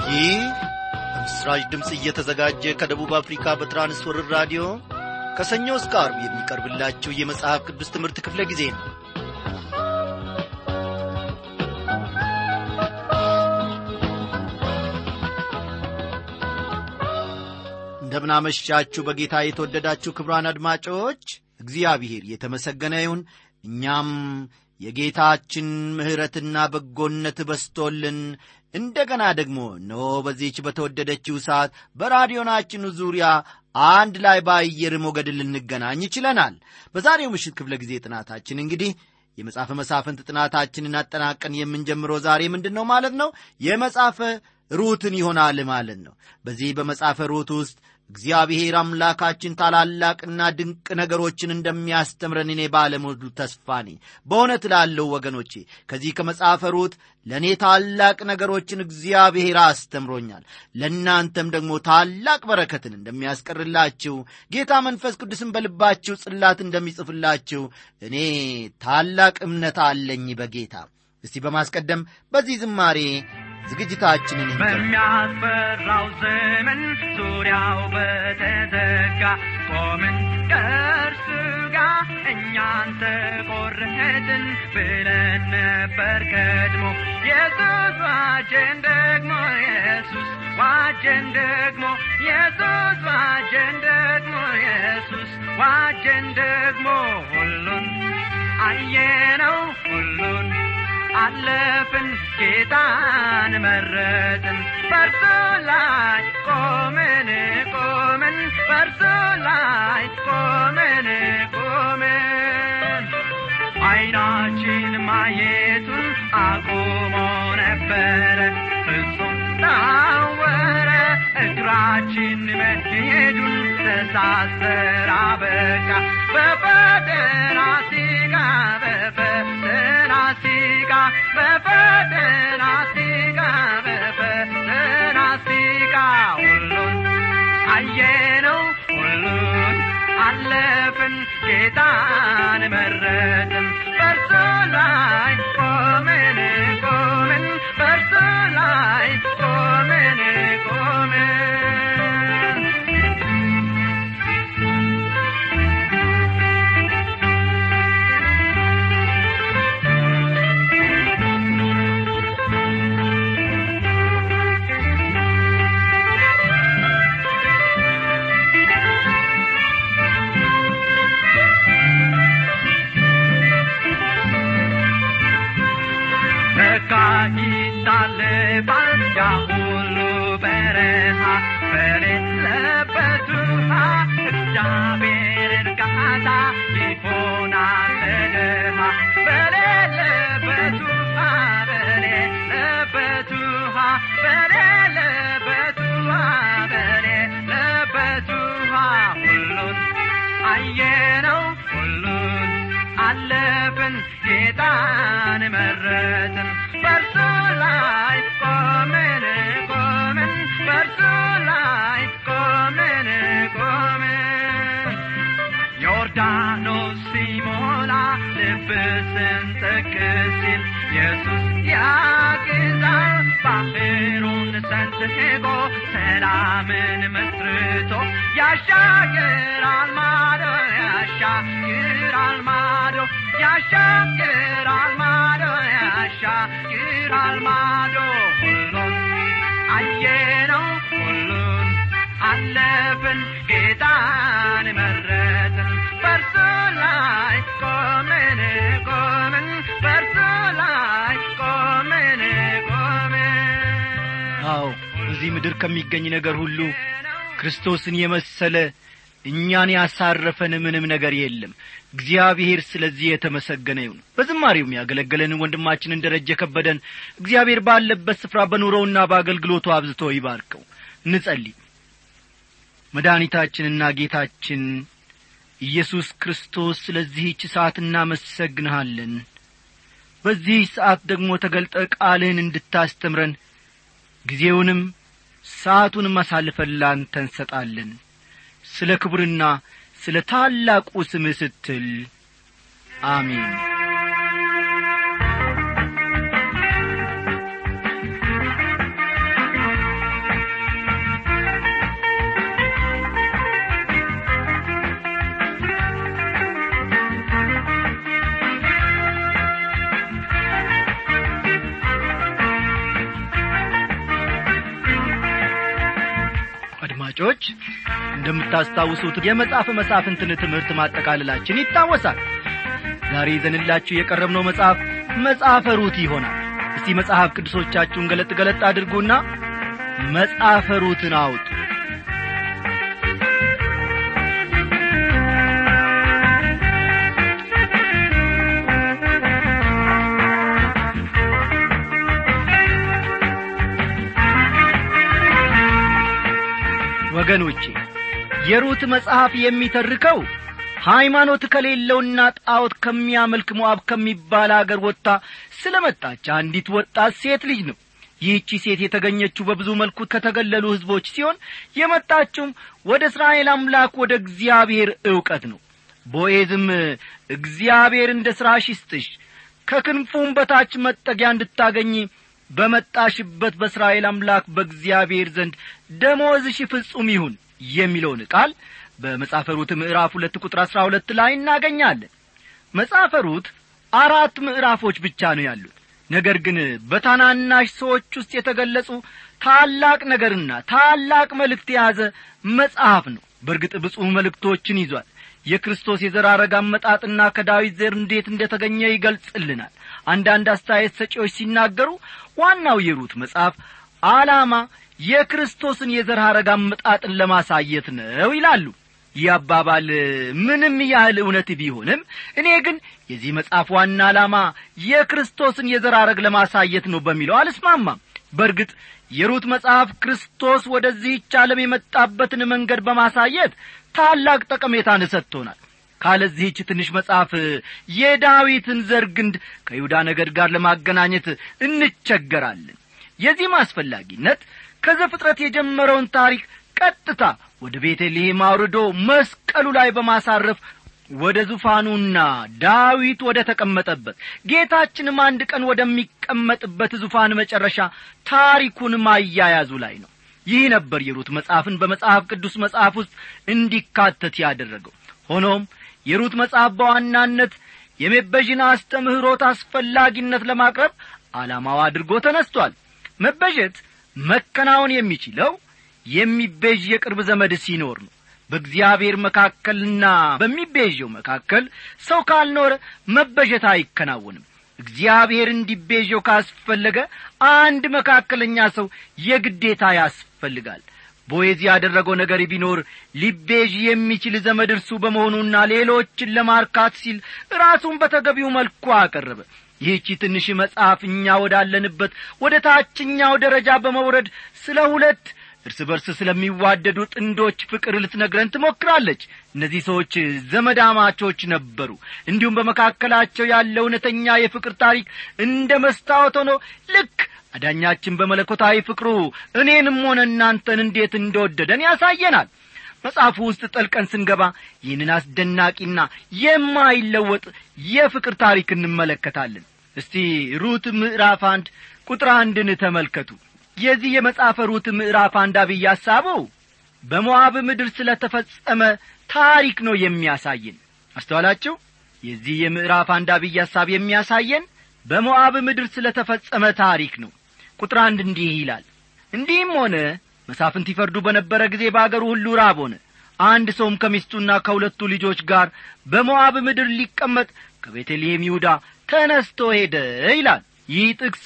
ይህ በምስራች ድምፅ እየተዘጋጀ ከደቡብ አፍሪካ በትራንስወርር ራዲዮ ከሰኞ እስከ አርብ የሚቀርብላችሁ የመጽሐፍ ቅዱስ ትምህርት ክፍለ ጊዜ ነው እንደምናመሻችሁ በጌታ የተወደዳችሁ ክብራን አድማጮች እግዚአብሔር የተመሰገነ ይሁን እኛም የጌታችን ምሕረትና በጎነት በስቶልን እንደገና ደግሞ እነሆ በዚህች በተወደደችው ሰዓት በራዲዮናችን ዙሪያ አንድ ላይ በአየር ሞገድ ልንገናኝ ይችለናል በዛሬው ምሽት ክፍለ ጊዜ ጥናታችን እንግዲህ የመጽሐፈ መሳፍንት ጥናታችንን አጠናቀን የምንጀምረው ዛሬ ምንድን ነው ማለት ነው የመጽሐፈ ሩትን ይሆናል ማለት ነው በዚህ በመጽሐፈ ሩት ውስጥ እግዚአብሔር አምላካችን ታላላቅና ድንቅ ነገሮችን እንደሚያስተምረን እኔ ባለሙሉ ተስፋ ነኝ በእውነት ላለው ወገኖቼ ከዚህ ከመጽሐፈ ሩት ለእኔ ታላቅ ነገሮችን እግዚአብሔር አስተምሮኛል ለእናንተም ደግሞ ታላቅ በረከትን እንደሚያስቀርላችሁ ጌታ መንፈስ ቅዱስን በልባችሁ ጽላት እንደሚጽፍላችሁ እኔ ታላቅ እምነት አለኝ በጌታ እስቲ በማስቀደም በዚህ ዝማሬ ዝግጅታችንን በሚያስፈራው ዘመን ዙሪያው በተዘጋ ቆምን ከእርሱ ጋር እኛን ተቆረጥን ብለን ነበር ቀድሞ ኢየሱስ ዋጀን ደግሞ ኢየሱስ ዋጀን ደግሞ ኢየሱስ ዋጀን ደግሞ ኢየሱስ ዋጀን ደግሞ ሁሉን አየነው ሁሉን አለፍን ጌታን መረጥን በርሱ ላይ ቆምን ቆምን በርሱ ላይ ቆምን ቆምን አይናችን ማየቱን አቁሞ ነበረ ፍጹም ታወረ እግራችን መሄዱን ተሳሰራ በቃ በፈተና ሲጋ በፈተና ሲጋ በፈተና ሲጋ በፈተና ሲጋ ሁሉን አየነው ሁሉን አለፍን ጌታን መረጥን በርሱ ላይ ቆምን ቆምን በርሱ ላይ ቆምን ቆምን በቃ ይታለፋል ያ ሁሉ በረሃ በሌለበት ውሃ እግዚአብሔር እርጋታ ይሆናል ለድሃ በሌለበት ውሃ በሌለበት ውሃ በሌለበት ውሃ በሌለበት ውሃ ሁሉን አየነው ሁሉን አለፍን ጌታን መረጥን በርሱ ላይ ቆምን ቆምን በርሱ ላይ ቆምን ቆምን ዮርዳኖስ ሲሞላ ልብ ስንጥቅ ሲል ኢየሱስ ያግዛል ባህሩን ሰንጥቆ ሰላምን መስርቶ ያሻግራል ማዶ ያሻግራል ማዶ ያሻግራል ማዶ ያሻግራል ማዶ ሁሉን አየነው ሁሉን አለፍን ጌታን መረጥን በርሱ ላይ ቆምን ቆምን በርሱ ላይ ቆምን ቆምን አዎ በዚህ ምድር ከሚገኝ ነገር ሁሉ ክርስቶስን የመሰለ እኛን ያሳረፈን ምንም ነገር የለም እግዚአብሔር ስለዚህ የተመሰገነ ይሁን በዝማሬውም ያገለገለንን ወንድማችንን ደረጀ ከበደን እግዚአብሔር ባለበት ስፍራ በኑሮውና በአገልግሎቱ አብዝቶ ይባርከው እንጸልይ መድኃኒታችንና ጌታችን ኢየሱስ ክርስቶስ ስለዚህች ሰዓት እናመሰግንሃለን በዚህ ሰዓት ደግሞ ተገልጠ ቃልህን እንድታስተምረን ጊዜውንም ሰዓቱንም አሳልፈን ላንተ እንሰጣለን ስለ ክብርና ስለ ታላቁ ስምህ ስትል አሜን አድማጮች እንደምታስታውሱት የመጽሐፍ መሳፍንትን ትምህርት ማጠቃለላችን ይታወሳል ዛሬ ይዘንላችሁ የቀረብነው መጽሐፍ መጽሐፈ ሩት ይሆናል እስቲ መጽሐፍ ቅዱሶቻችሁን ገለጥ ገለጥ አድርጉና መጽሐፈ ሩትን አውጡ ወገኖቼ የሩት መጽሐፍ የሚተርከው ሃይማኖት ከሌለውና ጣዖት ከሚያመልክ ሞዓብ ከሚባል አገር ወጥታ ስለ መጣች አንዲት ወጣት ሴት ልጅ ነው ይህቺ ሴት የተገኘችው በብዙ መልኩ ከተገለሉ ሕዝቦች ሲሆን የመጣችውም ወደ እስራኤል አምላክ ወደ እግዚአብሔር ዕውቀት ነው ቦኤዝም እግዚአብሔር እንደ ሥራሽ ይስጥሽ ከክንፉም በታች መጠጊያ እንድታገኝ በመጣሽበት በእስራኤል አምላክ በእግዚአብሔር ዘንድ ደሞዝሽ ፍጹም ይሁን የሚለውን ቃል በመጻፈ ሩት ምዕራፍ ሁለት ቁጥር አሥራ ሁለት ላይ እናገኛለን መጻፈ ሩት አራት ምዕራፎች ብቻ ነው ያሉት ነገር ግን በታናናሽ ሰዎች ውስጥ የተገለጹ ታላቅ ነገርና ታላቅ መልእክት የያዘ መጽሐፍ ነው በእርግጥ ብፁዕ መልእክቶችን ይዟል የክርስቶስ የዘር ሐረግ አመጣጥና ከዳዊት ዘር እንዴት እንደ ተገኘ ይገልጽልናል አንዳንድ አስተያየት ሰጪዎች ሲናገሩ ዋናው የሩት መጽሐፍ ዓላማ የክርስቶስን የዘር ሐረግ አመጣጥን ለማሳየት ነው ይላሉ ይህ አባባል ምንም ያህል እውነት ቢሆንም እኔ ግን የዚህ መጽሐፍ ዋና ዓላማ የክርስቶስን የዘር ሐረግ ለማሳየት ነው በሚለው አልስማማም በእርግጥ የሩት መጽሐፍ ክርስቶስ ወደዚህች ዓለም የመጣበትን መንገድ በማሳየት ታላቅ ጠቀሜታን ሰጥቶናል ካለዚህች ትንሽ መጽሐፍ የዳዊትን ዘር ግንድ ከይሁዳ ነገድ ጋር ለማገናኘት እንቸገራለን የዚህም አስፈላጊነት ከዘፍጥረት የጀመረውን ታሪክ ቀጥታ ወደ ቤተልሔም አውርዶ መስቀሉ ላይ በማሳረፍ ወደ ዙፋኑና ዳዊት ወደ ተቀመጠበት ጌታችንም አንድ ቀን ወደሚቀመጥበት ዙፋን መጨረሻ ታሪኩን ማያያዙ ላይ ነው ይህ ነበር የሩት መጽሐፍን በመጽሐፍ ቅዱስ መጽሐፍ ውስጥ እንዲካተት ያደረገው ሆኖም የሩት መጽሐፍ በዋናነት የመበዥን አስተምህሮት አስፈላጊነት ለማቅረብ ዓላማው አድርጎ ተነስቷል መበዠት መከናወን የሚችለው የሚቤዥ የቅርብ ዘመድ ሲኖር ነው በእግዚአብሔር መካከልና በሚቤዠው መካከል ሰው ካልኖረ መበዠት አይከናወንም እግዚአብሔር እንዲቤዠው ካስፈለገ አንድ መካከለኛ ሰው የግዴታ ያስፈልጋል ቦዔዝ ያደረገው ነገር ቢኖር ሊቤዥ የሚችል ዘመድ እርሱ በመሆኑና ሌሎችን ለማርካት ሲል ራሱን በተገቢው መልኩ አቀረበ ይህቺ ትንሽ መጽሐፍ እኛ ወዳለንበት ወደ ታችኛው ደረጃ በመውረድ ስለ ሁለት እርስ በርስ ስለሚዋደዱ ጥንዶች ፍቅር ልትነግረን ትሞክራለች እነዚህ ሰዎች ዘመዳማቾች ነበሩ እንዲሁም በመካከላቸው ያለ እውነተኛ የፍቅር ታሪክ እንደ መስታወት ሆኖ ልክ አዳኛችን በመለኮታዊ ፍቅሩ እኔንም ሆነ እናንተን እንዴት እንደወደደን ያሳየናል መጽሐፉ ውስጥ ጠልቀን ስንገባ ይህንን አስደናቂና የማይለወጥ የፍቅር ታሪክ እንመለከታለን እስቲ ሩት ምዕራፍ አንድ ቁጥር አንድን ተመልከቱ የዚህ የመጽሐፈ ሩት ምዕራፍ አንድ አብይ ሐሳቡ በሞዓብ ምድር ስለ ተፈጸመ ታሪክ ነው የሚያሳየን አስተዋላችሁ የዚህ የምዕራፍ አንድ አብይ ሐሳብ የሚያሳየን በሞዓብ ምድር ስለ ተፈጸመ ታሪክ ነው ቁጥር አንድ እንዲህ ይላል እንዲህም ሆነ መሳፍንት ይፈርዱ በነበረ ጊዜ በአገሩ ሁሉ ራብ ሆነ አንድ ሰውም ከሚስቱና ከሁለቱ ልጆች ጋር በሞዓብ ምድር ሊቀመጥ ከቤተልሔም ይሁዳ ተነስቶ ሄደ ይላል ይህ ጥቅስ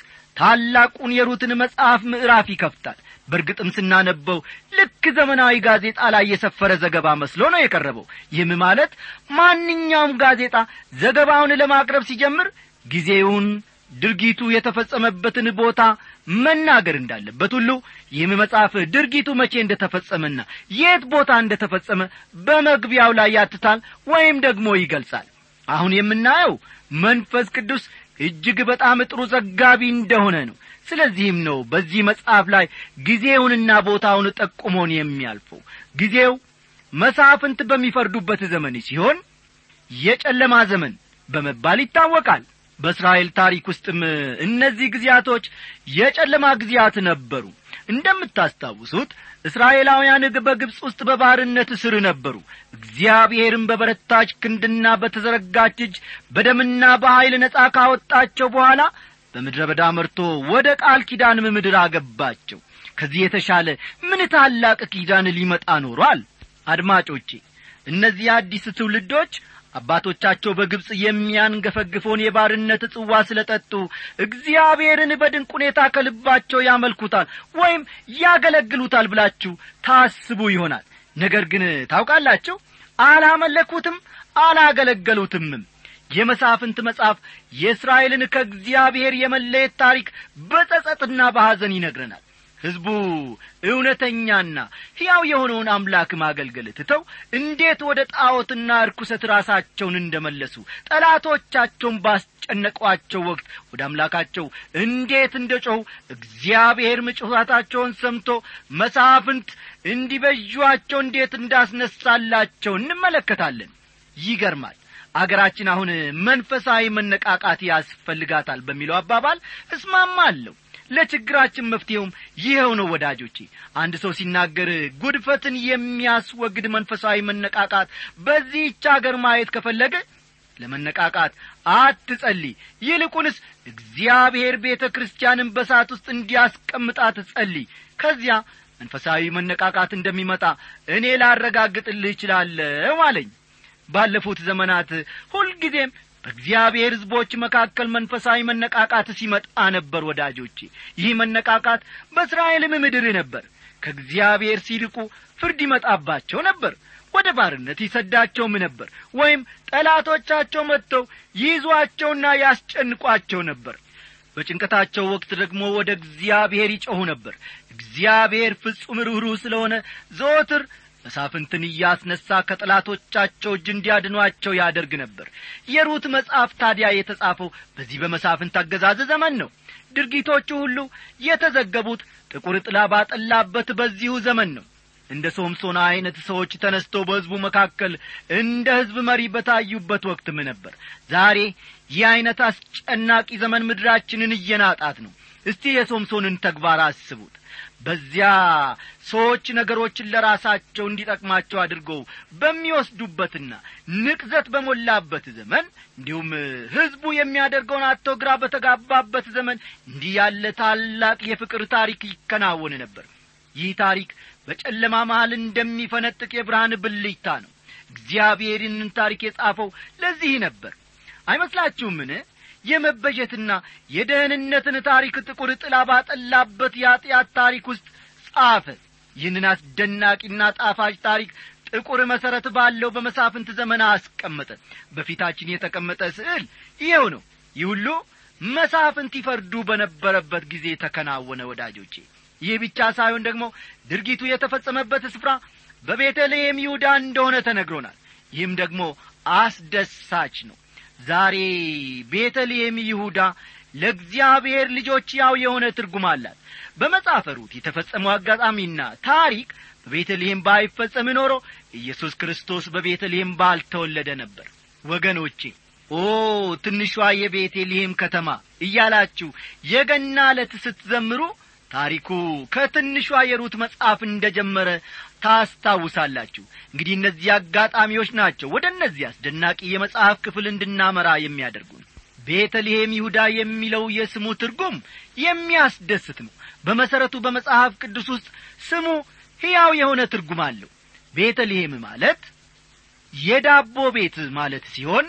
ታላቁን የሩትን መጽሐፍ ምዕራፍ ይከፍታል በእርግጥም ስናነበው ልክ ዘመናዊ ጋዜጣ ላይ የሰፈረ ዘገባ መስሎ ነው የቀረበው ይህም ማለት ማንኛውም ጋዜጣ ዘገባውን ለማቅረብ ሲጀምር ጊዜውን ድርጊቱ የተፈጸመበትን ቦታ መናገር እንዳለበት ሁሉ ይህም መጽሐፍ ድርጊቱ መቼ እንደ ተፈጸመና የት ቦታ እንደ ተፈጸመ በመግቢያው ላይ ያትታል ወይም ደግሞ ይገልጻል አሁን የምናየው መንፈስ ቅዱስ እጅግ በጣም ጥሩ ዘጋቢ እንደሆነ ነው ስለዚህም ነው በዚህ መጽሐፍ ላይ ጊዜውንና ቦታውን ጠቁሞን የሚያልፈው ጊዜው መሳፍንት በሚፈርዱበት ዘመን ሲሆን የጨለማ ዘመን በመባል ይታወቃል በእስራኤል ታሪክ ውስጥም እነዚህ ጊዜያቶች የጨለማ ጊዜያት ነበሩ እንደምታስታውሱት እስራኤላውያን በግብፅ ውስጥ በባርነት ስር ነበሩ እግዚአብሔርም በበረታች ክንድና በተዘረጋች እጅ በደምና በኀይል ነጻ ካወጣቸው በኋላ በምድረ በዳ መርቶ ወደ ቃል ኪዳንም ምድር አገባቸው ከዚህ የተሻለ ምን ታላቅ ኪዳን ሊመጣ ኖሯል አድማጮቼ እነዚህ አዲስ ትውልዶች አባቶቻቸው በግብፅ የሚያንገፈግፈውን የባርነት ጽዋ ስለ ጠጡ እግዚአብሔርን በድንቅ ሁኔታ ከልባቸው ያመልኩታል ወይም ያገለግሉታል ብላችሁ ታስቡ ይሆናል ነገር ግን ታውቃላችሁ አላመለኩትም አላገለገሉትምም የመሳፍንት መጽሐፍ የእስራኤልን ከእግዚአብሔር የመለየት ታሪክ በጸጸትና በሐዘን ይነግረናል ሕዝቡ እውነተኛና ሕያው የሆነውን አምላክ ማገልገል ትተው እንዴት ወደ ጣዖትና ርኩሰት ራሳቸውን እንደመለሱ ጠላቶቻቸውን ባስጨነቋቸው ወቅት ወደ አምላካቸው እንዴት እንደ ጮኹ እግዚአብሔር ምጭኋታቸውን ሰምቶ መሳፍንት እንዲበዥዋቸው እንዴት እንዳስነሳላቸው እንመለከታለን ይገርማል አገራችን አሁን መንፈሳዊ መነቃቃት ያስፈልጋታል በሚለው አባባል እስማማለሁ ለችግራችን መፍትሔውም ይኸው ነው ወዳጆቼ አንድ ሰው ሲናገር ጉድፈትን የሚያስወግድ መንፈሳዊ መነቃቃት በዚህች አገር ማየት ከፈለገ ለመነቃቃት አትጸልይ ይልቁንስ እግዚአብሔር ቤተ ክርስቲያንን በሳት ውስጥ እንዲያስቀምጣት ጸልይ ከዚያ መንፈሳዊ መነቃቃት እንደሚመጣ እኔ ላረጋግጥልህ እችላለሁ አለኝ ባለፉት ዘመናት ሁልጊዜም በእግዚአብሔር ሕዝቦች መካከል መንፈሳዊ መነቃቃት ሲመጣ ነበር ወዳጆቼ ይህ መነቃቃት በእስራኤልም ምድር ነበር ከእግዚአብሔር ሲልቁ ፍርድ ይመጣባቸው ነበር ወደ ባርነት ይሰዳቸውም ነበር ወይም ጠላቶቻቸው መጥተው ይይዟቸውና ያስጨንቋቸው ነበር በጭንቀታቸው ወቅት ደግሞ ወደ እግዚአብሔር ይጮኹ ነበር እግዚአብሔር ፍጹም ርኅሩህ ስለሆነ ዘወትር መሳፍንትን እያስነሣ ከጠላቶቻቸው እጅ እንዲያድኗቸው ያደርግ ነበር የሩት መጽሐፍ ታዲያ የተጻፈው በዚህ በመሳፍንት አገዛዝ ዘመን ነው ድርጊቶቹ ሁሉ የተዘገቡት ጥቁር ጥላ ባጠላበት በዚሁ ዘመን ነው እንደ ሶምሶና ዐይነት ሰዎች ተነስተው በሕዝቡ መካከል እንደ ሕዝብ መሪ በታዩበት ወቅትም ነበር ዛሬ ይህ ዐይነት አስጨናቂ ዘመን ምድራችንን እየናጣት ነው እስቲ የሶምሶንን ተግባር አስቡት በዚያ ሰዎች ነገሮችን ለራሳቸው እንዲጠቅማቸው አድርገው በሚወስዱበትና ንቅዘት በሞላበት ዘመን እንዲሁም ሕዝቡ የሚያደርገውን አቶ ግራ በተጋባበት ዘመን እንዲህ ያለ ታላቅ የፍቅር ታሪክ ይከናወን ነበር ይህ ታሪክ በጨለማ መሃል እንደሚፈነጥቅ የብርሃን ብልጭታ ነው እግዚአብሔር ይህንን ታሪክ የጻፈው ለዚህ ነበር አይመስላችሁምን የመበጀትና የደህንነትን ታሪክ ጥቁር ጥላ ባጠላበት የኀጢአት ታሪክ ውስጥ ጻፈ ይህንን አስደናቂና ጣፋጭ ታሪክ ጥቁር መሠረት ባለው በመሳፍንት ዘመን አስቀመጠ በፊታችን የተቀመጠ ስዕል ይኸው ነው ይህ ሁሉ መሳፍንት ይፈርዱ በነበረበት ጊዜ ተከናወነ ወዳጆቼ ይህ ብቻ ሳይሆን ደግሞ ድርጊቱ የተፈጸመበት ስፍራ በቤተልሔም ይሁዳ እንደሆነ ተነግሮናል ይህም ደግሞ አስደሳች ነው ዛሬ ቤተልሔም ይሁዳ ለእግዚአብሔር ልጆች ያው የሆነ ትርጉም አላት በመጽሐፈ ሩት የተፈጸመው አጋጣሚና ታሪክ በቤተልሔም ባይፈጸም ኖሮ ኢየሱስ ክርስቶስ በቤተልሔም ባልተወለደ ነበር ወገኖቼ ኦ ትንሿ የቤተልሔም ከተማ እያላችሁ የገና ዕለት ስትዘምሩ ታሪኩ ከትንሿ የሩት መጽሐፍ እንደ ጀመረ ታስታውሳላችሁ እንግዲህ እነዚህ አጋጣሚዎች ናቸው ወደ እነዚህ አስደናቂ የመጽሐፍ ክፍል እንድናመራ የሚያደርጉን ቤተልሔም ይሁዳ የሚለው የስሙ ትርጉም የሚያስደስት ነው በመሠረቱ በመጽሐፍ ቅዱስ ውስጥ ስሙ ሕያው የሆነ ትርጉም አለው ቤተልሔም ማለት የዳቦ ቤት ማለት ሲሆን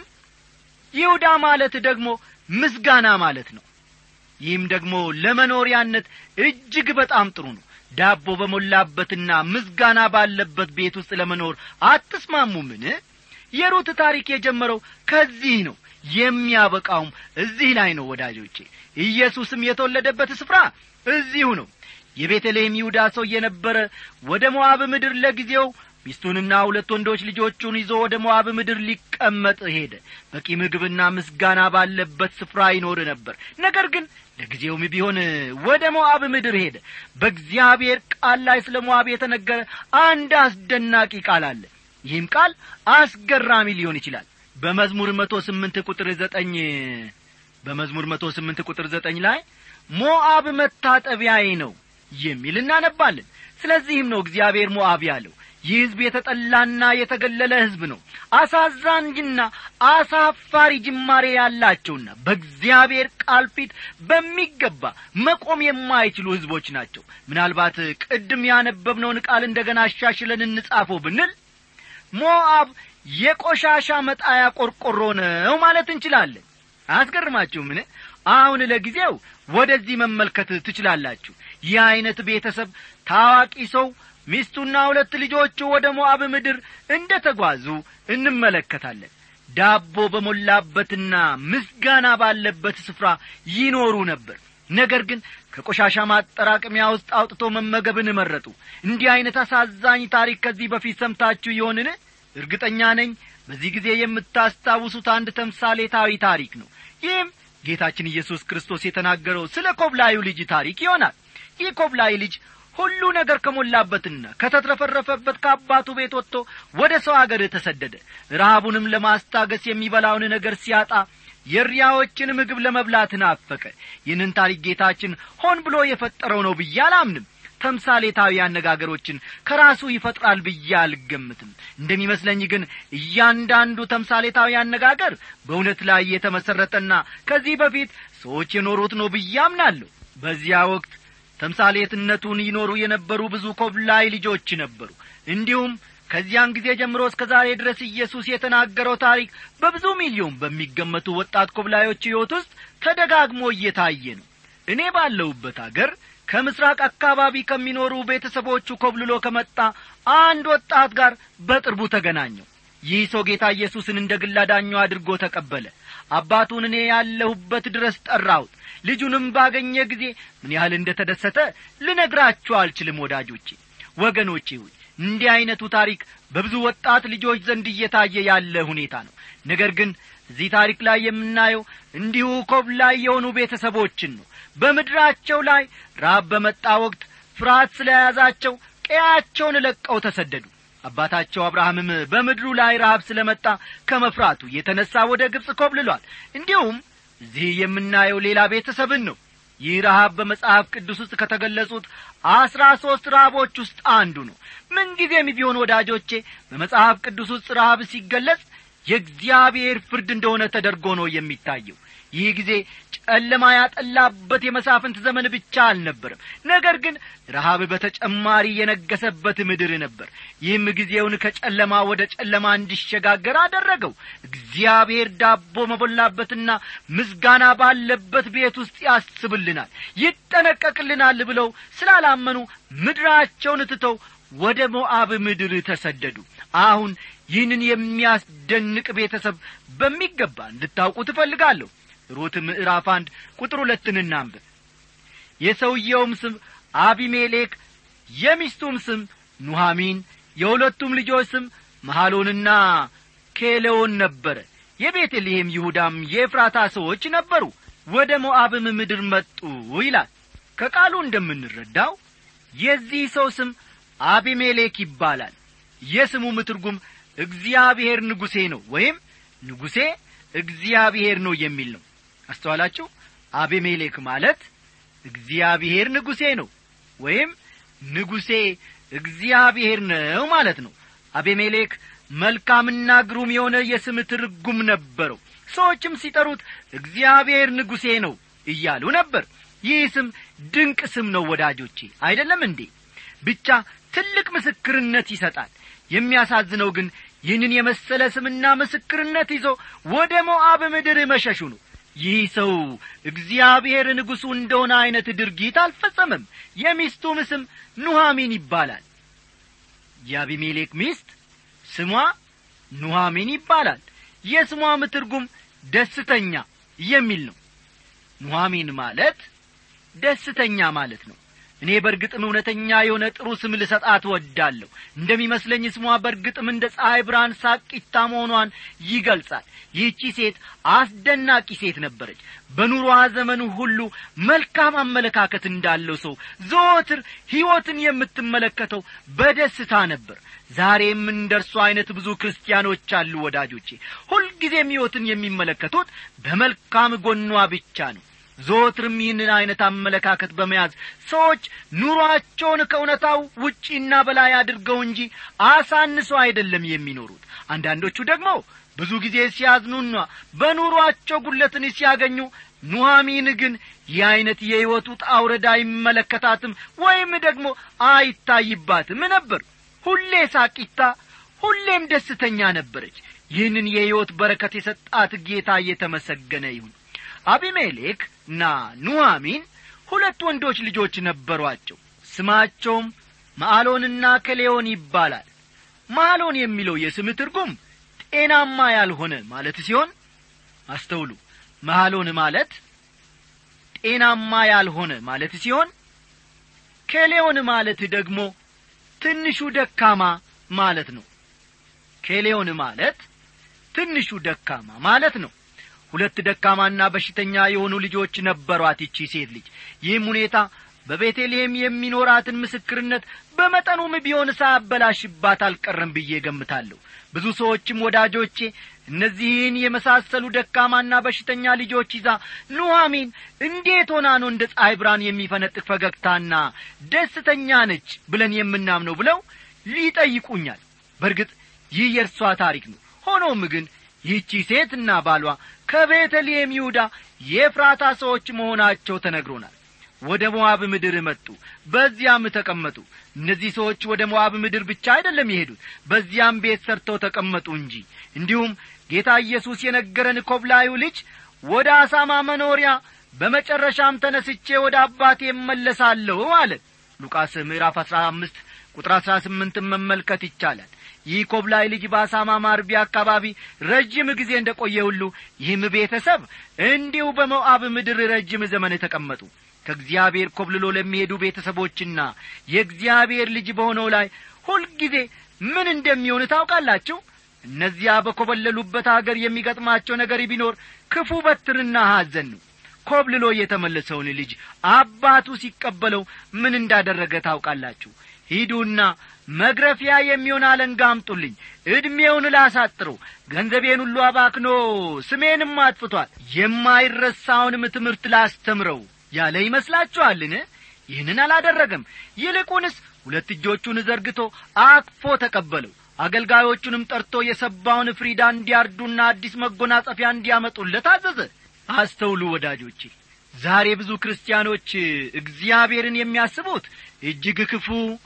ይሁዳ ማለት ደግሞ ምስጋና ማለት ነው ይህም ደግሞ ለመኖሪያነት እጅግ በጣም ጥሩ ነው ዳቦ በሞላበትና ምስጋና ባለበት ቤት ውስጥ ለመኖር አትስማሙምን የሩት ታሪክ የጀመረው ከዚህ ነው የሚያበቃውም እዚህ ላይ ነው ወዳጆቼ ኢየሱስም የተወለደበት ስፍራ እዚሁ ነው የቤተልሔም ይሁዳ ሰው የነበረ ወደ ሞዓብ ምድር ለጊዜው ሚስቱንና ሁለት ወንዶች ልጆቹን ይዞ ወደ ሞዓብ ምድር ሊቀመጥ ሄደ በቂ ምግብና ምስጋና ባለበት ስፍራ ይኖር ነበር ነገር ግን ለጊዜውም ቢሆን ወደ ሞዓብ ምድር ሄደ በእግዚአብሔር ቃል ላይ ስለ ሞዓብ የተነገረ አንድ አስደናቂ ቃል አለ ይህም ቃል አስገራሚ ሊሆን ይችላል በመዝሙር መቶ ስምንት ቁጥር ዘጠኝ በመዝሙር መቶ ስምንት ቁጥር ዘጠኝ ላይ ሞዓብ መታጠቢያዬ ነው የሚል እናነባለን ስለዚህም ነው እግዚአብሔር ሞዓብ ያለው ይህ ሕዝብ የተጠላና የተገለለ ሕዝብ ነው አሳዛኝና አሳፋሪ ጅማሬ ያላቸውና በእግዚአብሔር ቃል ፊት በሚገባ መቆም የማይችሉ ሕዝቦች ናቸው ምናልባት ቅድም ያነበብነውን ቃል እንደገና አሻሽለን እንጻፈው ብንል ሞዓብ የቆሻሻ መጣያ ቆርቆሮ ነው ማለት እንችላለን አያስገርማችሁ ምን አሁን ለጊዜው ወደዚህ መመልከት ትችላላችሁ ይህ ዐይነት ቤተሰብ ታዋቂ ሰው ሚስቱና ሁለት ልጆቹ ወደ ሞዓብ ምድር እንደ ተጓዙ እንመለከታለን ዳቦ በሞላበትና ምስጋና ባለበት ስፍራ ይኖሩ ነበር ነገር ግን ከቆሻሻ ማጠራቀሚያ ውስጥ አውጥቶ መመገብን መረጡ እንዲህ ዐይነት አሳዛኝ ታሪክ ከዚህ በፊት ሰምታችሁ ይሆንን እርግጠኛ ነኝ በዚህ ጊዜ የምታስታውሱት አንድ ተምሳሌታዊ ታሪክ ነው ይህም ጌታችን ኢየሱስ ክርስቶስ የተናገረው ስለ ኮብላዩ ልጅ ታሪክ ይሆናል ይህ ኮብላይ ልጅ ሁሉ ነገር ከሞላበትና ከተትረፈረፈበት ከአባቱ ቤት ወጥቶ ወደ ሰው አገር ተሰደደ ረሃቡንም ለማስታገስ የሚበላውን ነገር ሲያጣ የሪያዎችን ምግብ ለመብላት ናፈቀ ይህንን ታሪክ ጌታችን ሆን ብሎ የፈጠረው ነው ብዬ አላምንም ተምሳሌታዊ አነጋገሮችን ከራሱ ይፈጥራል ብዬ አልገምትም እንደሚመስለኝ ግን እያንዳንዱ ተምሳሌታዊ አነጋገር በእውነት ላይ የተመሠረተና ከዚህ በፊት ሰዎች የኖሩት ነው ብዬ አምናለሁ በዚያ ወቅት ተምሳሌትነቱን ይኖሩ የነበሩ ብዙ ኮብላይ ልጆች ነበሩ እንዲሁም ከዚያን ጊዜ ጀምሮ እስከ ዛሬ ድረስ ኢየሱስ የተናገረው ታሪክ በብዙ ሚሊዮን በሚገመቱ ወጣት ኮብላዮች ሕይወት ውስጥ ተደጋግሞ እየታየ ነው እኔ ባለሁበት አገር ከምስራቅ አካባቢ ከሚኖሩ ቤተሰቦቹ ኮብልሎ ከመጣ አንድ ወጣት ጋር በቅርቡ ተገናኘው ይህ ሰው ጌታ ኢየሱስን እንደ ግል አዳኙ አድርጎ ተቀበለ አባቱን እኔ ያለሁበት ድረስ ጠራሁት ልጁንም ባገኘ ጊዜ ምን ያህል እንደ ተደሰተ ልነግራችሁ አልችልም ወዳጆቼ ወገኖቼ ሆይ እንዲህ ዐይነቱ ታሪክ በብዙ ወጣት ልጆች ዘንድ እየታየ ያለ ሁኔታ ነው ነገር ግን እዚህ ታሪክ ላይ የምናየው እንዲሁ ኮብላይ የሆኑ ቤተሰቦችን ነው በምድራቸው ላይ ራብ በመጣ ወቅት ፍርሃት ስለ ያዛቸው ቀያቸውን ለቀው ተሰደዱ አባታቸው አብርሃምም በምድሩ ላይ ረሃብ ስለ መጣ ከመፍራቱ የተነሣ ወደ ግብፅ ኮብልሏል እንዲሁም እዚህ የምናየው ሌላ ቤተሰብን ነው ይህ ረሃብ በመጽሐፍ ቅዱስ ውስጥ ከተገለጹት አስራ ሦስት ረሃቦች ውስጥ አንዱ ነው ምንጊዜም ቢሆን ወዳጆቼ በመጽሐፍ ቅዱስ ውስጥ ረሃብ ሲገለጽ የእግዚአብሔር ፍርድ እንደሆነ ተደርጎ ነው የሚታየው ይህ ጊዜ ጨለማ ያጠላበት የመሳፍንት ዘመን ብቻ አልነበርም ነገር ግን ረሃብ በተጨማሪ የነገሰበት ምድር ነበር ይህም ጊዜውን ከጨለማ ወደ ጨለማ እንዲሸጋገር አደረገው እግዚአብሔር ዳቦ መቦላበትና ምስጋና ባለበት ቤት ውስጥ ያስብልናል ይጠነቀቅልናል ብለው ስላላመኑ ምድራቸውን ትተው ወደ ሞዓብ ምድር ተሰደዱ አሁን ይህንን የሚያስደንቅ ቤተሰብ በሚገባ እንድታውቁ ትፈልጋለሁ ሩት ምዕራፍ አንድ ቁጥር ሁለትን እናንብብ የሰውየውም ስም አቢሜሌክ የሚስቱም ስም ኑሐሚን የሁለቱም ልጆች ስም መሐሎንና ኬሌዎን ነበረ የቤተልሔም ይሁዳም የኤፍራታ ሰዎች ነበሩ ወደ ሞዓብም ምድር መጡ ይላል ከቃሉ እንደምንረዳው የዚህ ሰው ስም አቢሜሌክ ይባላል የስሙም ትርጉም እግዚአብሔር ንጉሴ ነው ወይም ንጉሴ እግዚአብሔር ነው የሚል ነው አስተዋላችሁ አቤሜሌክ ማለት እግዚአብሔር ንጉሴ ነው ወይም ንጉሴ እግዚአብሔር ነው ማለት ነው አቤሜሌክ መልካምና ግሩም የሆነ የስም ትርጉም ነበረው ሰዎችም ሲጠሩት እግዚአብሔር ንጉሴ ነው እያሉ ነበር ይህ ስም ድንቅ ስም ነው ወዳጆቼ አይደለም እንዴ ብቻ ትልቅ ምስክርነት ይሰጣል የሚያሳዝነው ግን ይህንን የመሰለ ስምና ምስክርነት ይዞ ወደ ሞዓብ ምድር መሸሹ ነው ይህ ሰው እግዚአብሔር ንጉሡ እንደሆነ ዐይነት ድርጊት አልፈጸመም የሚስቱም ስም ኑሐሚን ይባላል የአቢሜሌክ ሚስት ስሟ ኑሐሚን ይባላል የስሟም ትርጉም ደስተኛ የሚል ነው ኑሐሚን ማለት ደስተኛ ማለት ነው እኔ በርግጥም እውነተኛ የሆነ ጥሩ ስም ልሰጣት ወዳለሁ እንደሚመስለኝ ስሟ በርግጥም እንደ ፀሐይ ብርሃን ሳቂታ መሆኗን ይገልጻል ይህቺ ሴት አስደናቂ ሴት ነበረች በኑሮዋ ዘመኑ ሁሉ መልካም አመለካከት እንዳለው ሰው ዘወትር ሕይወትን የምትመለከተው በደስታ ነበር ዛሬም እንደ እርሱ ዐይነት ብዙ ክርስቲያኖች አሉ ወዳጆቼ ሁልጊዜም ሕይወትን የሚመለከቱት በመልካም ጎኗ ብቻ ነው ዘወትርም ይህንን ዐይነት አመለካከት በመያዝ ሰዎች ኑሮአቸውን ከእውነታው ውጪና በላይ አድርገው እንጂ አሳንሰው አይደለም የሚኖሩት አንዳንዶቹ ደግሞ ብዙ ጊዜ ሲያዝኑና በኑሮአቸው ጉለትን ሲያገኙ ኑሐሚን ግን ይህ ዐይነት የሕይወቱ ጣውረድ አይመለከታትም ወይም ደግሞ አይታይባትም ነበር ሁሌ ሳቂታ ሁሌም ደስተኛ ነበረች ይህንን የሕይወት በረከት የሰጣት ጌታ እየተመሰገነ ይሁን አቢሜሌክ እና ኑሐሚን ሁለት ወንዶች ልጆች ነበሯቸው ስማቸውም ማዕሎንና ከሌዮን ይባላል ማዕሎን የሚለው የስም ትርጉም ጤናማ ያልሆነ ማለት ሲሆን አስተውሉ መሐሎን ማለት ጤናማ ያልሆነ ማለት ሲሆን ኬሌዮን ማለት ደግሞ ትንሹ ደካማ ማለት ነው ኬሌዮን ማለት ትንሹ ደካማ ማለት ነው ሁለት ደካማና በሽተኛ የሆኑ ልጆች ነበሯት ይቺ ሴት ልጅ ይህም ሁኔታ በቤተልሔም የሚኖራትን ምስክርነት በመጠኑም ቢሆን ሳያበላሽባት አልቀረም ብዬ ገምታለሁ ብዙ ሰዎችም ወዳጆቼ እነዚህን የመሳሰሉ ደካማና በሽተኛ ልጆች ይዛ ኑሐሚን እንዴት ሆና ነው እንደ ፀሐይ ብርሃን የሚፈነጥቅ ፈገግታና ደስተኛ ነች ብለን የምናምነው ብለው ሊጠይቁኛል በርግጥ ይህ የእርሷ ታሪክ ነው ሆኖም ግን ይህቺ ሴትና ባሏ ከቤተልሔም ይሁዳ የፍራታ ሰዎች መሆናቸው ተነግሮናል ወደ ሞዓብ ምድር መጡ በዚያም ተቀመጡ እነዚህ ሰዎች ወደ ሞዓብ ምድር ብቻ አይደለም የሄዱት በዚያም ቤት ሰርተው ተቀመጡ እንጂ እንዲሁም ጌታ ኢየሱስ የነገረን ኮብላዩ ልጅ ወደ አሳማ መኖሪያ በመጨረሻም ተነስቼ ወደ አባቴ እመለሳለሁ አለ ሉቃስ ምዕራፍ አሥራ አምስት ቁጥር አሥራ ስምንትን መመልከት ይቻላል ይህ ኮብላይ ልጅ በአሳማ ማርቢያ አካባቢ ረጅም ጊዜ እንደ ቆየ ሁሉ ይህም ቤተሰብ እንዲሁ በሞዓብ ምድር ረጅም ዘመን ተቀመጡ ከእግዚአብሔር ኮብልሎ ለሚሄዱ ቤተሰቦችና የእግዚአብሔር ልጅ በሆነው ላይ ሁልጊዜ ምን እንደሚሆን ታውቃላችሁ እነዚያ በኰበለሉበት አገር የሚገጥማቸው ነገር ቢኖር ክፉ በትርና ሐዘን ነው ኮብልሎ የተመለሰውን ልጅ አባቱ ሲቀበለው ምን እንዳደረገ ታውቃላችሁ ሂዱና መግረፊያ የሚሆን አለንጋ አምጡልኝ ዕድሜውን ላሳጥረው ገንዘቤን ሁሉ አባክኖ ስሜንም አጥፍቷል የማይረሳውንም ትምህርት ላስተምረው ያለ ይመስላችኋልን ይህንን አላደረገም ይልቁንስ ሁለት እጆቹን ዘርግቶ አቅፎ ተቀበለው አገልጋዮቹንም ጠርቶ የሰባውን ፍሪዳ እንዲያርዱና አዲስ መጎናጸፊያ እንዲያመጡለት አዘዘ አስተውሉ ወዳጆቼ ዛሬ ብዙ ክርስቲያኖች እግዚአብሔርን የሚያስቡት እጅግ ክፉ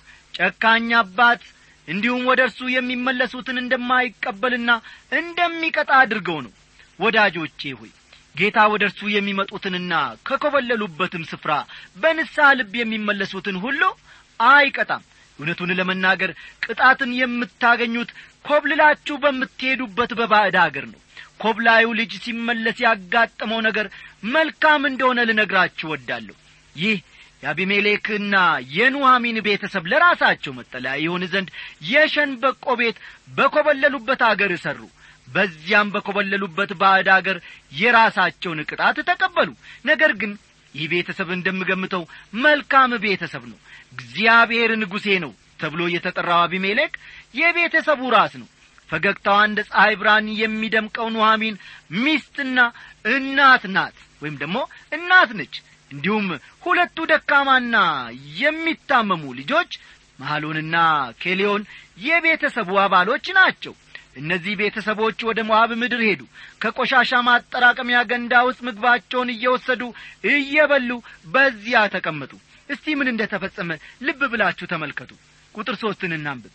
ጨካኝ አባት እንዲሁም ወደ እርሱ የሚመለሱትን እንደማይቀበልና እንደሚቀጣ አድርገው ነው ወዳጆቼ ሆይ ጌታ ወደ እርሱ የሚመጡትንና ከኰበለሉበትም ስፍራ በንስሐ ልብ የሚመለሱትን ሁሉ አይቀጣም እውነቱን ለመናገር ቅጣትን የምታገኙት ኮብልላችሁ በምትሄዱበት በባዕድ አገር ነው ኮብላዩ ልጅ ሲመለስ ያጋጠመው ነገር መልካም እንደሆነ ልነግራችሁ ወዳለሁ ይህ የአቢሜሌክና የኑሐሚን ቤተሰብ ለራሳቸው መጠለያ ይሆን ዘንድ የሸንበቆ ቤት በኰበለሉበት አገር እሠሩ በዚያም በኰበለሉበት ባዕድ አገር የራሳቸውን ቅጣት ተቀበሉ ነገር ግን ይህ ቤተሰብ እንደምገምተው መልካም ቤተሰብ ነው እግዚአብሔር ንጉሴ ነው ተብሎ የተጠራው አቢሜሌክ የቤተሰቡ ራስ ነው ፈገግታዋ እንደ ፀሐይ ብርሃን የሚደምቀው ኑሐሚን ሚስትና እናት ናት ወይም ደግሞ እናት ነች እንዲሁም ሁለቱ ደካማና የሚታመሙ ልጆች መሐሎንና ኬሌዮን የቤተሰቡ አባሎች ናቸው እነዚህ ቤተሰቦች ወደ ሞዓብ ምድር ሄዱ ከቆሻሻ ማጠራቀሚያ ገንዳ ውስጥ ምግባቸውን እየወሰዱ እየበሉ በዚያ ተቀመጡ እስቲ ምን እንደ ተፈጸመ ልብ ብላችሁ ተመልከቱ ቁጥር ሦስትን እናንብብ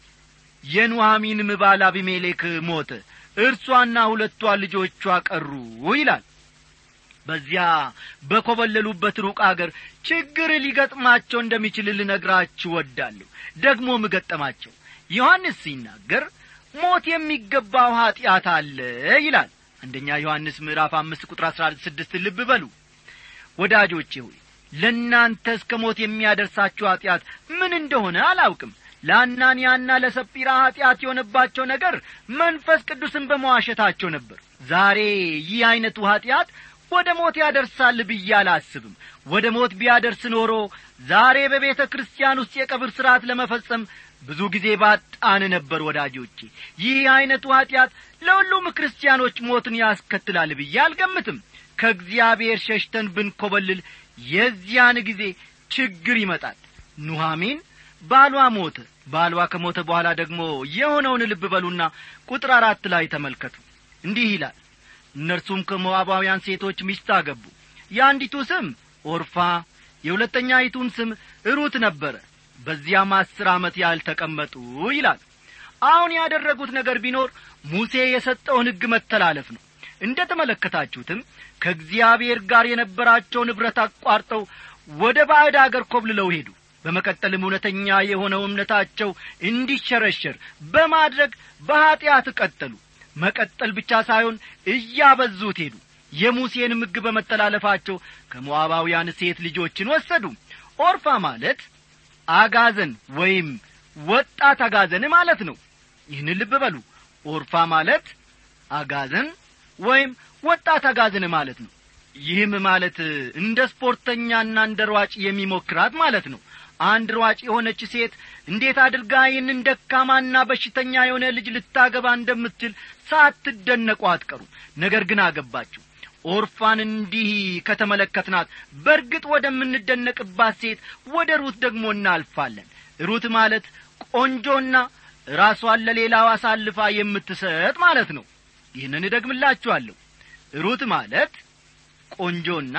የኑሐሚንም ባል አቢሜሌክ ሞተ እርሷና ሁለቷ ልጆቿ ቀሩ ይላል በዚያ በኰበለሉበት ሩቅ አገር ችግር ሊገጥማቸው እንደሚችል ልነግራችሁ ወዳለሁ ደግሞም ገጠማቸው ዮሐንስ ሲናገር ሞት የሚገባው ኀጢአት አለ ይላል አንደኛ ዮሐንስ ምዕራፍ አምስት ቁጥር አሥራ ስድስት ልብ በሉ ወዳጆቼ ሆይ ለእናንተ እስከ ሞት የሚያደርሳችሁ ኀጢአት ምን እንደሆነ አላውቅም ለአናንያና ለሰጲራ ኀጢአት የሆነባቸው ነገር መንፈስ ቅዱስን በመዋሸታቸው ነበር ዛሬ ይህ ዐይነቱ ኀጢአት ወደ ሞት ያደርሳል ብዬ አላስብም ወደ ሞት ቢያደርስ ኖሮ ዛሬ በቤተ ክርስቲያን ውስጥ የቀብር ሥርዓት ለመፈጸም ብዙ ጊዜ ባጣን ነበር ወዳጆቼ ይህ ዐይነቱ ኀጢአት ለሁሉም ክርስቲያኖች ሞትን ያስከትላል ብዬ አልገምትም ከእግዚአብሔር ሸሽተን ብንኰበልል የዚያን ጊዜ ችግር ይመጣል ኑሐሚን ባሏ ሞተ ባሏ ከሞተ በኋላ ደግሞ የሆነውን ልብ በሉና ቁጥር አራት ላይ ተመልከቱ እንዲህ ይላል እነርሱም ከሞዓባውያን ሴቶች ሚስት አገቡ የአንዲቱ ስም ኦርፋ የሁለተኛይቱም ስም ሩት ነበረ በዚያም አስር ዓመት ያህል ተቀመጡ ይላል አሁን ያደረጉት ነገር ቢኖር ሙሴ የሰጠውን ሕግ መተላለፍ ነው እንደ ተመለከታችሁትም ከእግዚአብሔር ጋር የነበራቸውን ኅብረት አቋርጠው ወደ ባዕድ አገር ኮብልለው ሄዱ በመቀጠልም እውነተኛ የሆነው እምነታቸው እንዲሸረሸር በማድረግ በኀጢአት ቀጠሉ መቀጠል ብቻ ሳይሆን እያበዙት ሄዱ የሙሴን ሕግ በመተላለፋቸው ከሞዓባውያን ሴት ልጆችን ወሰዱ ኦርፋ ማለት አጋዘን ወይም ወጣት አጋዘን ማለት ነው ይህን ልብ በሉ ኦርፋ ማለት አጋዘን ወይም ወጣት አጋዘን ማለት ነው ይህም ማለት እንደ ስፖርተኛና እንደ ሯጭ የሚሞክራት ማለት ነው አንድ ሯጭ የሆነች ሴት እንዴት አድርጋ ይህንን ደካማና በሽተኛ የሆነ ልጅ ልታገባ እንደምትችል ሳትደነቁ አትቀሩ ነገር ግን አገባችሁ ኦርፋን እንዲህ ከተመለከትናት በርግጥ ወደምንደነቅባት ሴት ወደ ሩት ደግሞ እናልፋለን ሩት ማለት ቆንጆና ራሷን ለሌላው አሳልፋ የምትሰጥ ማለት ነው ይህንን እደግምላችኋለሁ ሩት ማለት ቆንጆና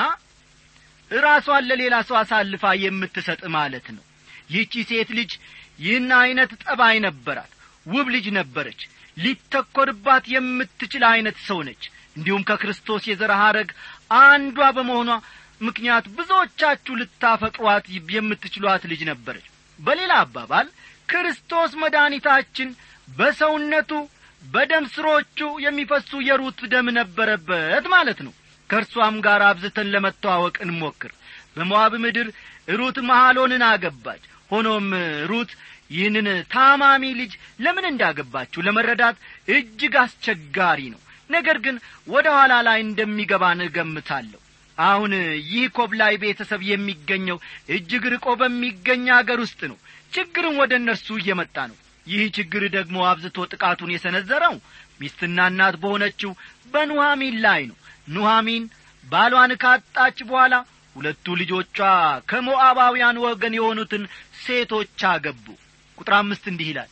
ራሷን ለሌላ ሰው አሳልፋ የምትሰጥ ማለት ነው ይህቺ ሴት ልጅ ይህን ዐይነት ጠባይ ነበራት ውብ ልጅ ነበረች ሊተኰርባት የምትችል ዐይነት ሰው ነች እንዲሁም ከክርስቶስ የዘር ሐረግ አንዷ በመሆኗ ምክንያት ብዙዎቻችሁ ልታፈቅሯት የምትችሏት ልጅ ነበረች በሌላ አባባል ክርስቶስ መድኃኒታችን በሰውነቱ በደም ስሮቹ የሚፈሱ የሩት ደም ነበረበት ማለት ነው ከእርሷም ጋር አብዝተን ለመተዋወቅ እንሞክር በሞዓብ ምድር ሩት መሐሎንን አገባች ሆኖም ሩት ይህንን ታማሚ ልጅ ለምን እንዳገባችሁ ለመረዳት እጅግ አስቸጋሪ ነው ነገር ግን ወደ ኋላ ላይ እንደሚገባን እገምታለሁ አሁን ይህ ኮብላይ ቤተሰብ የሚገኘው እጅግ ርቆ በሚገኝ አገር ውስጥ ነው ችግርም ወደ እነርሱ እየመጣ ነው ይህ ችግር ደግሞ አብዝቶ ጥቃቱን የሰነዘረው ሚስትና እናት በሆነችው በኑሐሚን ላይ ነው ኑሐሚን ባሏን ካጣች በኋላ ሁለቱ ልጆቿ ከሞዓባውያን ወገን የሆኑትን ሴቶች አገቡ ቁጥር አምስት እንዲህ ይላል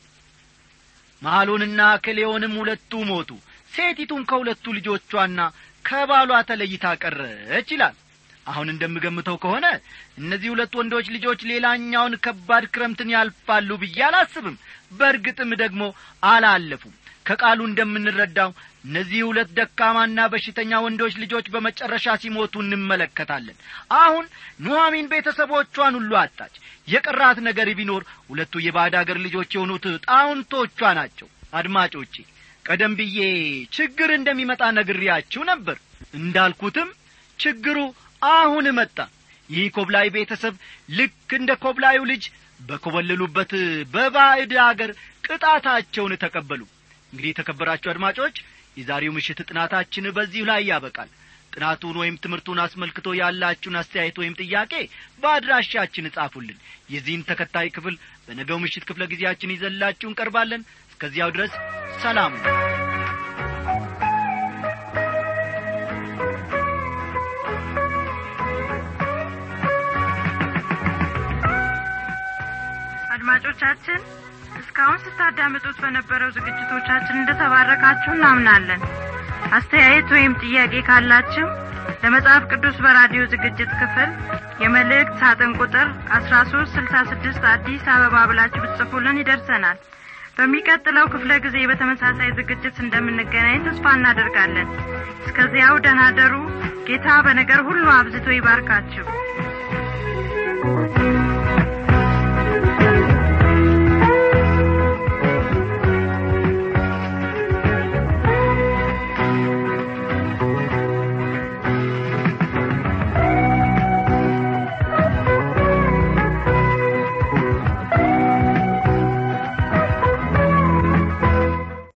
መሐሎንና ከሌዮንም ሁለቱ ሞቱ ሴቲቱም ከሁለቱ ልጆቿና ከባሏ ተለይታ ቀረች ይላል አሁን እንደምገምተው ከሆነ እነዚህ ሁለት ወንዶች ልጆች ሌላኛውን ከባድ ክረምትን ያልፋሉ ብዬ አላስብም በእርግጥም ደግሞ አላለፉም ከቃሉ እንደምንረዳው እነዚህ ሁለት ደካማና በሽተኛ ወንዶች ልጆች በመጨረሻ ሲሞቱ እንመለከታለን አሁን ኑሐሚን ቤተሰቦቿን ሁሉ አጣች የቀራት ነገር ቢኖር ሁለቱ የባዕድ አገር ልጆች የሆኑት ጣውንቶቿ ናቸው አድማጮቼ ቀደም ብዬ ችግር እንደሚመጣ ነግሬያችሁ ነበር እንዳልኩትም ችግሩ አሁን መጣ ይህ ኮብላይ ቤተሰብ ልክ እንደ ኮብላዩ ልጅ በኮበለሉበት በባዕድ አገር ቅጣታቸውን ተቀበሉ እንግዲህ የተከበራችሁ አድማጮች የዛሬው ምሽት ጥናታችን በዚሁ ላይ ያበቃል ጥናቱን ወይም ትምህርቱን አስመልክቶ ያላችሁን አስተያየት ወይም ጥያቄ በአድራሻችን እጻፉልን የዚህን ተከታይ ክፍል በነገው ምሽት ክፍለ ጊዜያችን ይዘላችሁ እንቀርባለን እስከዚያው ድረስ ሰላም ነው አድማጮቻችን እስካሁን ስታዳምጡት በነበረው ዝግጅቶቻችን እንደተባረካችሁ እናምናለን አስተያየት ወይም ጥያቄ ካላችሁ ለመጽሐፍ ቅዱስ በራዲዮ ዝግጅት ክፍል የመልእክት ሳጥን ቁጥር አስራ ሶስት ስልሳ ስድስት አዲስ አበባ ብላችሁ ብትጽፉልን ይደርሰናል በሚቀጥለው ክፍለ ጊዜ በተመሳሳይ ዝግጅት እንደምንገናኝ ተስፋ እናደርጋለን እስከዚያው ደናደሩ ጌታ በነገር ሁሉ አብዝቶ ይባርካችሁ